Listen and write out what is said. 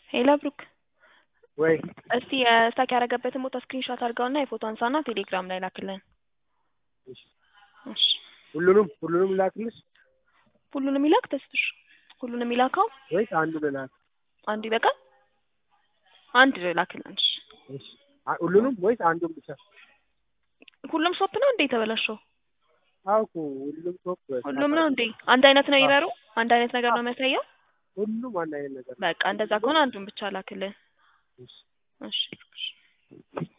ሄሎ ብሩክ ወይ እስቲ ስታክ ያደረገበትን ቦታ ስክሪንሾት አድርገውና የፎቶ አንሳና ቴሌግራም ላይ ላክልን። እሺ። እሺ ሁሉንም ሁሉንም ላክልሽ ሁሉንም ይላክ ተስፍሽ ሁሉንም ይላከው ወይስ አንዱን ላክ? አንድ ይበቃል። አንድ ላክልን። እሺ እሺ። አ- ሁሉንም ወይስ አንዱን ብቻ? ሁሉም ሾፕ ነው እንዴ የተበላሸው? አዎ እኮ ሁሉም ሶፍ ሁሉም ነው እንዴ? አንድ አይነት ነው ይበሩ? አንድ አይነት ነገር ነው የሚያሳየው? ሁሉም አንድ አይነት ነገር ነው። በቃ እንደዛ ከሆነ አንዱን ብቻ ላክልን። እሺ። እሺ